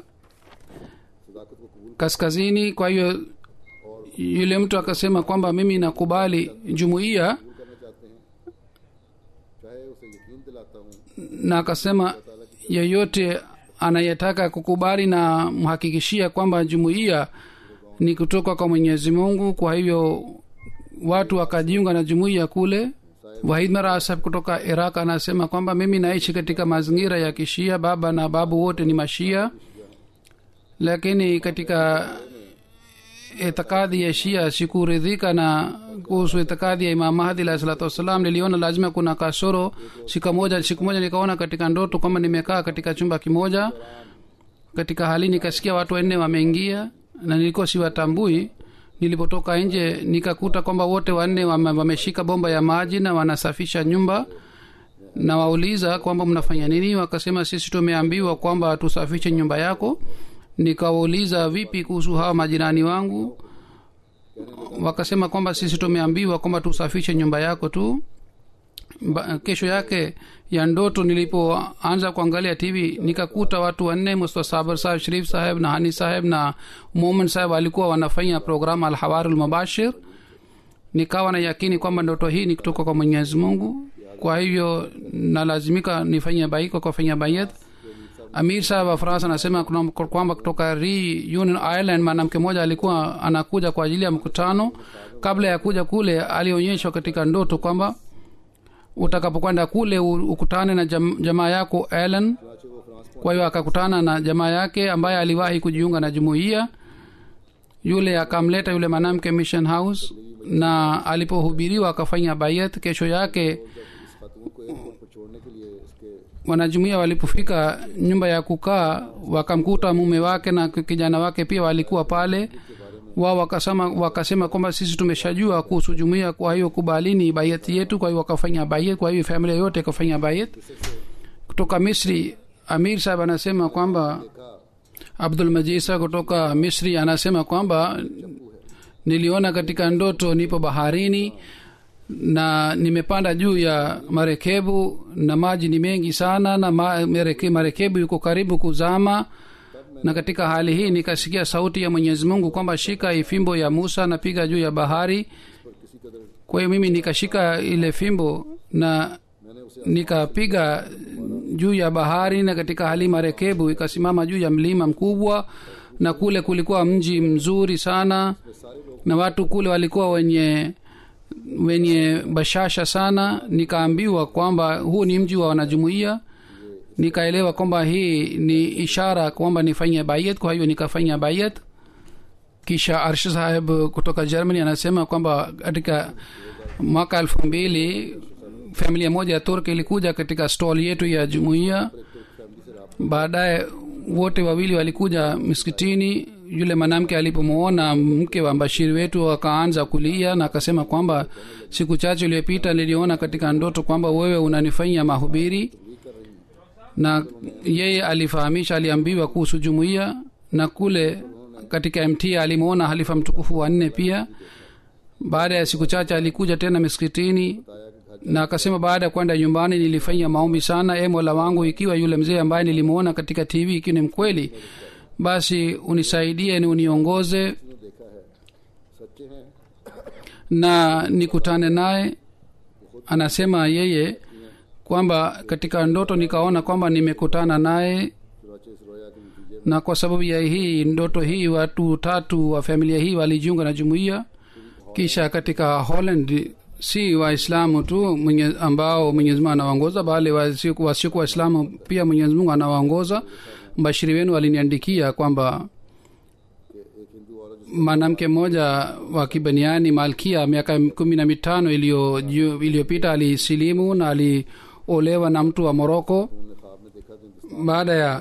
सदाकत को कबूल kaskazini kwa hiyo yule mtu akasema kwamba mimi nakubali jumuiya करना चाहते हैं चाहे उसे यकीन दिलाता हूँ na akasema yeyote anayetaka kukubali na mhakikishia kwamba jumuiya ni kutoka kwa mwenyezi mungu kwa hivyo watu wakajiunga na jumuiya kule wahid marasab kutoka iraq anasema kwamba mimi naishi katika mazingira ya kishia baba na babu wote ni mashia lakini katika itikadi ya shia sikuridhika na kuhusu itikadi ya imam mahdi alahi salatu wassalam niliona lazima kuna kasoro siku moja siku moja nikaona katika ndoto kwamba nimekaa katika chumba kimoja katika hali nikasikia watu wanne wameingia na nilikuwa siwatambui nilipotoka nje nikakuta kwamba wote wanne wame- wameshika bomba ya maji na wanasafisha nyumba na wauliza kwamba mnafanya nini wakasema sisi tumeambiwa kwamba tusafishe nyumba yako nikawauliza vipi kuhusu hawa majirani wangu wakasema kwamba sisi tumeambiwa kwamba tusafishe nyumba yako tu ba, kesho yake ya ndoto nilipoanza kuangalia tv nikakuta watu wanne musta sabar saheb sharif saheb na hani saheb na momen saheb walikuwa wanafanya programu alhawarul mubashir nikawa na yakini kwamba ndoto hii ni kutoka kwa mwenyezi mungu kwa hivyo nalazimika nifanye baiko kwa fanya bayat amir saheb wa faransa anasema kuna- kwamba kutoka reunion ireland mwanamke mmoja alikuwa anakuja kwa ajili ya mkutano kabla ya kuja kule alionyeshwa katika ndoto kwamba utakapokwenda kule u- ukutane na jam, jamaa yako ellen चुनाचे वो France kwa hiyo akakutana na jamaa yake ambaye aliwahi kujiunga na jumuiya yule akamleta yule mwanamke mission house na alipohubiriwa akafanya bayat kesho yake इस खातून को एयरपोर्ट पर छोड़ने के लिए इसके wanajumuia walipofika nyumba ya kukaa wakamkuta mume wake na kijana wake pia walikuwa pale wao wakasema, wakasema kwamba sisi tumeshajua kuhusu jumuia kwa hiyo kubalini bayati yetu kwa hiyo wakafanya bayat kwa hiyo familia yote ikafanya bayat kutoka misri amir sahab anasema kwamba abdul majisa kutoka misri anasema kwamba niliona katika ndoto nipo baharini na nimepanda juu ya marekebu na maji ni mengi sana na ma, mareke, marekebu yuko karibu kuzama na katika hali hii nikasikia sauti ya mwenyezi mungu kwamba shika hii fimbo ya musa napiga juu ya bahari kwa hiyo mimi nikashika ile fimbo na nikapiga juu ya bahari na katika hali marekebu ikasimama juu ya mlima mkubwa na kule kulikuwa mji mzuri sana na watu kule walikuwa wenye wenye bashasha sana nikaambiwa kwamba huu ni mji wa wanajumuia nikaelewa kwamba hii ni ishara kwamba nifanye bayat kwa hiyo nikafanya bayat kisha arsh saheb kutoka germany anasema kwamba katika mwaka elfu mbili familia moja ya turk ilikuja katika stall yetu ya jumuiya baadaye wote wawili walikuja miskitini yule mwanamke alipomwona mke wa mbashiri wetu akaanza kulia na akasema kwamba siku chache iliyopita niliona katika ndoto kwamba wewe unanifanyia mahubiri na yeye alifahamisha aliambiwa kuhusu jumuiya na kule katika mt alimwona halifa mtukufu wa nne pia baada ya siku chache alikuja tena miskitini na akasema baada ya kwenda nyumbani nilifanya maombi sana e mola wangu ikiwa yule mzee ambaye nilimwona katika tv ikiwa ni mkweli basi unisaidie ni uniongoze देखा है सच्चे हैं na nikutane naye anasema yeye kwamba katika ndoto nikaona kwamba nimekutana naye चुनाचे इस रोया के नतीजे na kwa sababu ya hii ndoto hii watu tatu wa familia hii walijiunga na jumuiya kisha katika holland si waislamu tu mwenye, ambao mwenyezi mungu anawaongoza bali wasiokuwa wasiokuwa waislamu pia mwenyezi mungu anawaongoza mbashiri wenu aliniandikia kwamba एक हिंदू औरत mwanamke mmoja wa kibaniani malkia miaka kumi na mitano iliyo- ju- iliyopita alisilimu na aliolewa na mtu wa moroko उन्होंने ख्वाब में देखा तो Hindustan baada ya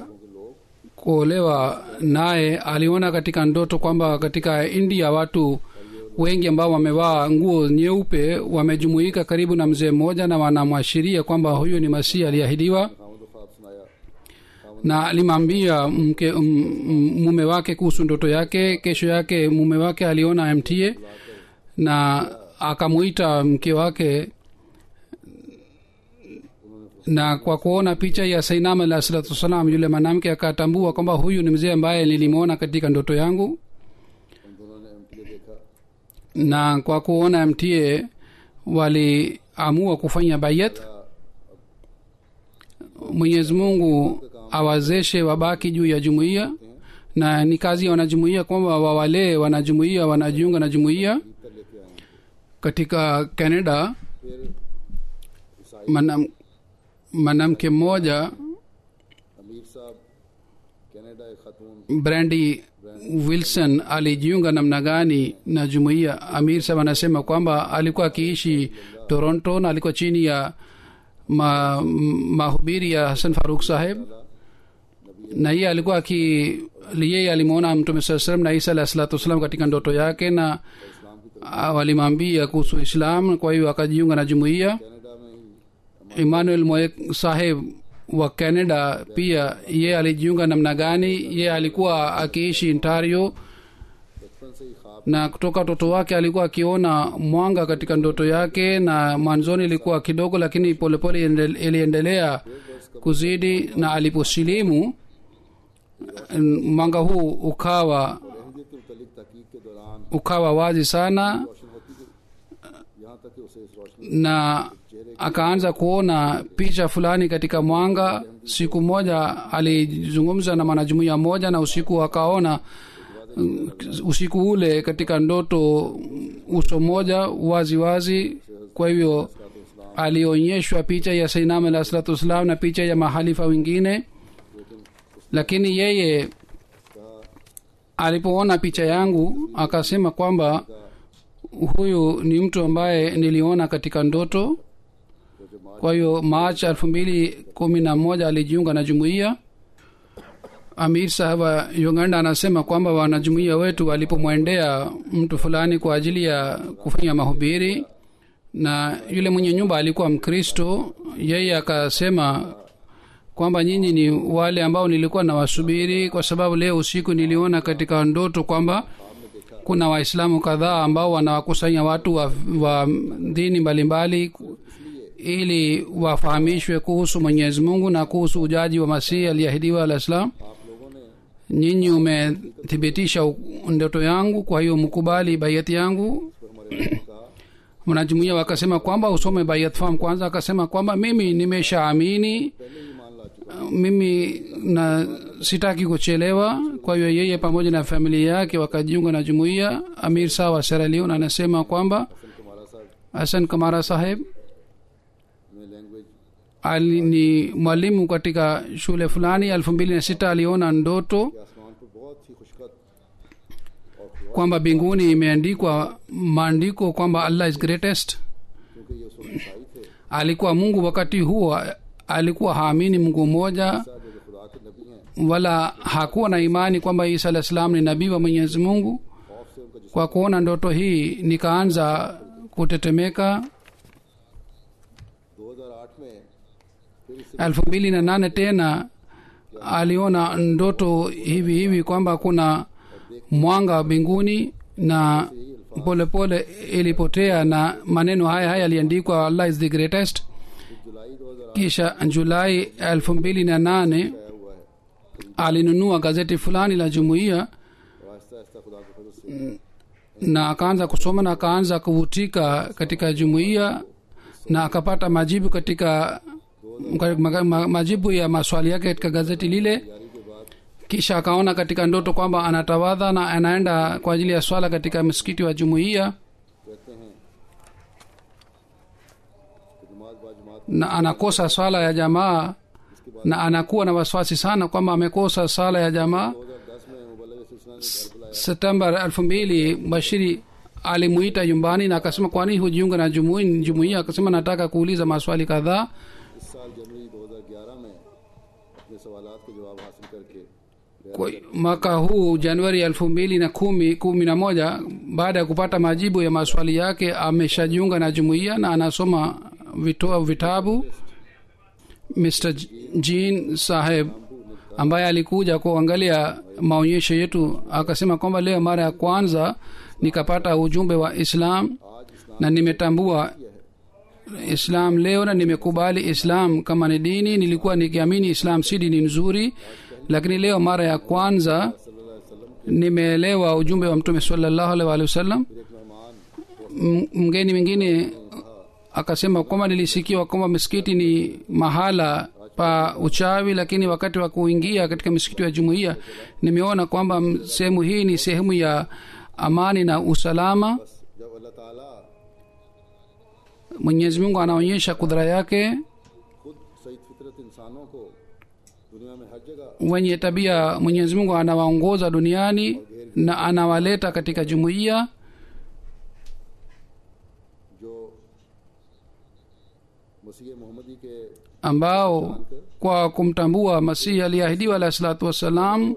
kuolewa naye aliona katika ndoto kwamba katika india watu wengi ambao wamevaa nguo nyeupe wamejumuika karibu na mzee mmoja na wanamwashiria kwamba huyu ni masihi aliyeahidiwa खामद ख्वाब सुनाया na alimwambia mke m- m- mume wake kuhusu ndoto yake kesho yake mume wake aliona mta na akamuita mke wake na kwa kuona picha ya sainam alah salatu wassalam yule mwanamke akatambua kwamba huyu ni mzee ambaye nilimwona katika ndoto yangu उन दोनों ने एम देखा na kwa kuona mta waliamua kufanya bayat mwenyezi mungu awazeshe wabaki juu ya jumuiya na ni kazi ya wanajumuiya kwamba wawalee wanajumuiya wanajiunga na jumuiya कर लेके आए हैं। katika canada फिर ईसाई manam- mwanamke mmoja अमीर साहब कनाडा एक खातून brandi wilson alijiunga namna gani na jumuiya amir sab anasema kwamba alikuwa akiishi toronto na alikuwa chini ya ma, m- mahubiri ya hasan faruk saheb na yeye alikuwa aki yeye alimwona mtume saa salam na isa alah salatu wassalam katika ndoto yake na ah, walimwambia kuhusu islam kwa hiyo akajiunga na jumuiya Canada में ही emmanuel moek saheb wa canada pia ye alijiunga namna gani ye alikuwa akiishi ontario बचपन से ही ख्वाब na kutoka utoto wake alikuwa akiona mwanga katika ndoto yake na mwanzoni ilikuwa kidogo lakini polepole iende- iliendelea kuzidi na aliposilimu n- mwanga huu ukawa अहमियत के मुतलिक तहकीक के दौरान ukawa wazi sana रोशन होती गई यहाँ तक कि उसे इस रोशनी na akaanza kuona picha fulani katika mwanga siku moja alizungumza na mwanajumuia mmoja na usiku akaona mm, usiku ule katika ndoto uso mmoja wazi wazi kwa hivyo alionyeshwa picha ya sainam alah salatu wassalam na picha ya mahalifa wengine lakini yeye alipoona picha yangu akasema kwamba huyu ni mtu ambaye niliona katika ndoto kwa hiyo march elfu mbili kumi na moja alijiunga na jumuiya amir sahab wa uganda anasema kwamba wanajumuiya wetu walipomwendea mtu fulani kwa ajili ya kufanya mahubiri na yule mwenye nyumba alikuwa mkristo yeye akasema kwamba nyinyi ni wale ambao nilikuwa nawasubiri kwa sababu leo usiku niliona katika ndoto kwamba kuna waislamu kadhaa ambao wanawakusanya watu wa, wa dini mbalimbali ili wafahamishwe kuhusu mwenyezi mungu na kuhusu ujaji wa masihi aliyeahidiwa alah salam आप लोगों ने nyinyi umethibitisha u- ndoto yangu kwa hiyo mkubali baiati yangu तो हमारे लोगों ने कहा wanajumuia wakasema kwamba usome baiat form kwanza akasema kwamba mimi nimeshaamini पहले ही मान ला चुका mimi na sitaki kuchelewa kwa hiyo yeye pamoja na familia yake wakajiunga na jumuiya amir saa wa Sierra Leone anasema kwamba Hasan कुमारा साहब hasan kamara saheb में language ali ni mwalimu katika shule fulani elfu mbili na sita aliona ndoto के आसमान पर बहुत ही खुशखत और खुआ kwamba mbinguni imeandikwa maandiko kwamba allah is greatest क्योंकि ये उस वक्त ईसाई थे alikuwa mungu wakati huo alikuwa haamini mungu mmoja ऐसा जो कि खुदा के नबी हैं wala hakuwa na imani kwamba isa alah salam ni nabii wa mwenyezi mungu खौफ से उनका जिस्म kwa kuona ndoto hii nikaanza kutetemeka 2008 में फिर इस elfu mbili na nane tena aliona ndoto hivi hivi kwamba kuna mwanga wa mbinguni na polepole pole ilipotea na maneno haya haya yaliandikwa allah is the greatest July 2008 kisha julai elfu mbili na nane आया हुआ है alinunua gazeti fulani la jumuiya और आहिस्ता आहिस्ता खुदा के फजल से na akaanza kusoma na akaanza kuvutika katika jumuiya na akapata majibu katika ma, ma, majibu ya maswali yake katika gazeti lile जारी के बाद kisha akaona katika ndoto kwamba anatawadha na anaenda kwa ajili ya swala katika msikiti wa jumuiya कहते हैं कि नमाज बाजमात na anakosa swala ya jamaa na anakuwa na wasiwasi sana kwamba amekosa swala ya jamaa 2010 में मुबलग सिलसिला ने घर बुलाया septemba elfu mbili bashiri alimuita nyumbani na akasema kwani hujiunga na jumui- jumuiya akasema nataka kuuliza maswali kadhaa इस साल जनवरी 2011 में अपने सवालात के जवाब हासिल करके kwa mwaka huu januari elfu mbili na kumi kumi na moja baada ya kupata majibu ya maswali yake ameshajiunga na jumuiya na anasoma vito, vitabu mr J- jean saheb ambaye alikuja kuangalia maonyesho yetu akasema kwamba leo mara ya kwanza nikapata ujumbe wa islam na nimetambua islam leo na nimekubali islam kama ni dini nilikuwa nikiamini islam si dini nzuri lakini leo mara ya kwanza nimeelewa ujumbe wa mtume salallahu alaihi waalihi wasallam एक मेहमान M- mgeni mwingine akasema kwamba nilisikiwa kwamba misikiti ni mahala pa uchawi lakini wakati wa kuingia katika misikiti ya jumuiya nimeona kwamba m- sehemu hii ni sehemu ya amani na usalama जब अल्लाह ताला mwenyezi mungu anaonyesha kudhara yake खुद सही फितरत इंसानों को दुनिया में हर जगह wenye tabia mwenyezi mungu anawaongoza duniani na anawaleta katika jumuiya जो मसीह मोहम्मदी के ambao kwa kumtambua masihi aliyeahidiwa alahi salatu wassalam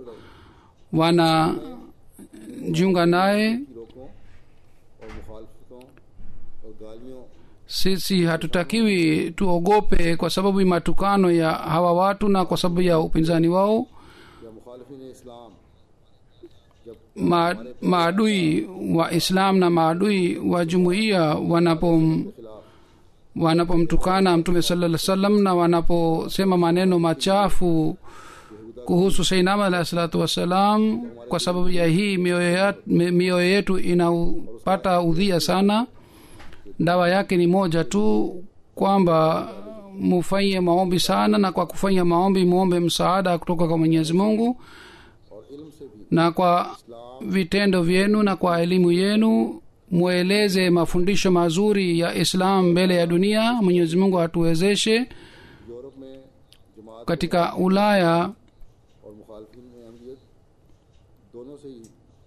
wanajiunga naye रोकों और मुखालफतों और गालियों sisi hatutakiwi tuogope kwa sababu ya matukano ya hawa watu na kwa sababu ya upinzani wao या मुखालफी इस्लाम जब Ma, maadui wa islam na maadui wa jumuiya wanapom खिलाफ wanapomtukana mtume salaa salam na wanaposema maneno machafu kuhusu seinama alahi salatu wassalam kwa sababu ya hii mioyo ya- mi- mioyo yetu inapata udhia sana dawa yake ni moja tu kwamba mufanye maombi sana na kwa kufanya maombi muombe msaada kutoka kwa mwenyezi mungu और इल्म से भी na kwa vitendo vyenu na kwa elimu yenu mweleze mafundisho mazuri ya islam mbele ya dunia mwenyezi mungu atuwezeshe Europe में जमात katika ulaya और मुखालफी में अहमियत दोनों से ही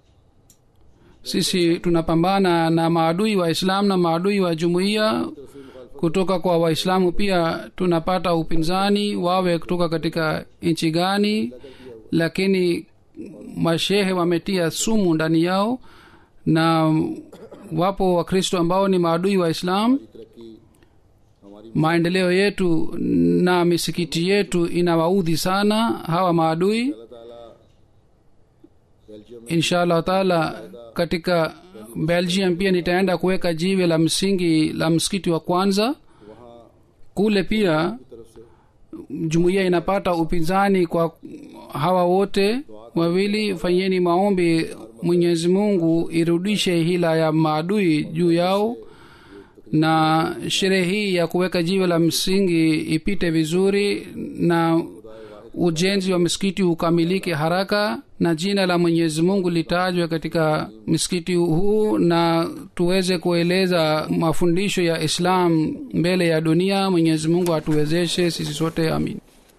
sisi tunapambana na maadui wa islam na maadui wa jumuiya kutoka kwa waislamu pia tunapata upinzani wawe kutoka katika nchi gani lakini mashehe wametia sumu ndani yao na wapo wakristo ambao ni maadui wa islam तरक्की हमारी maendeleo yetu na misikiti yetu inawaudhi sana hawa maadui अल्लाह ताला बेल्जियम में insha allah taala katika belgium pia nitaenda kuweka jiwe la msingi la msikiti wa kwanza वहाँ kule pia की तरफ से jumuiya inapata upinzani kwa hawa wote wawili fanyeni maombi mwenyezi mungu irudishe hila ya maadui juu yao na sherehe hii ya kuweka jiwe la msingi ipite vizuri na ujenzi wa misikiti ukamilike haraka na jina la mwenyezi mungu litajwe katika msikiti huu na tuweze kueleza mafundisho ya islam mbele ya dunia mwenyezi mungu atuwezeshe sisi sote amin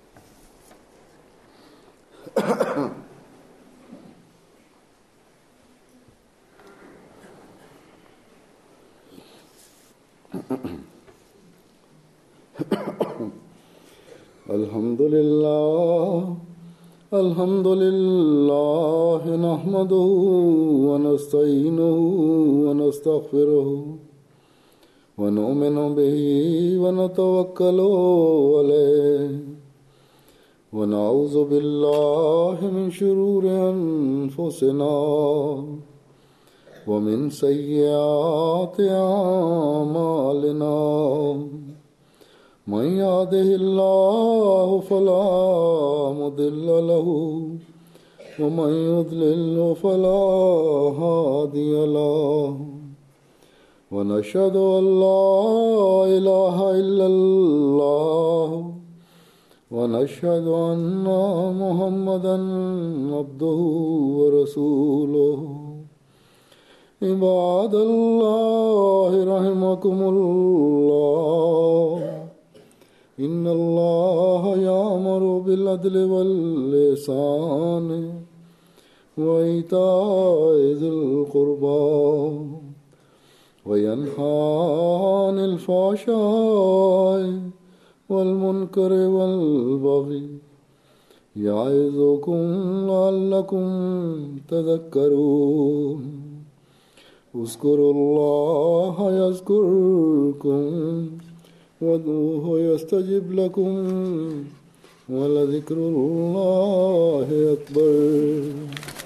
الحمد لله الحمد لله نحمده ونستعينه ونستغفره ونؤمن به ونتوكل عليه ونعوذ بالله من شرور أنفسنا ومن سيئات أعمالنا من يهده الله فلا مضل له ومن يضلل فلا هادي له ونشهد ان لا اله الا الله ونشهد ان محمدا عبده ورسوله عباد الله رحمكم الله إن الله يأمر بالعدل واللسان وإيتاء ذي القربى وينهى عن الفحشاء والمنكر والبغي يعظكم لعلكم تذكرون اذكروا الله يذكركم وادعوه يستجب لكم ولذكر الله أكبر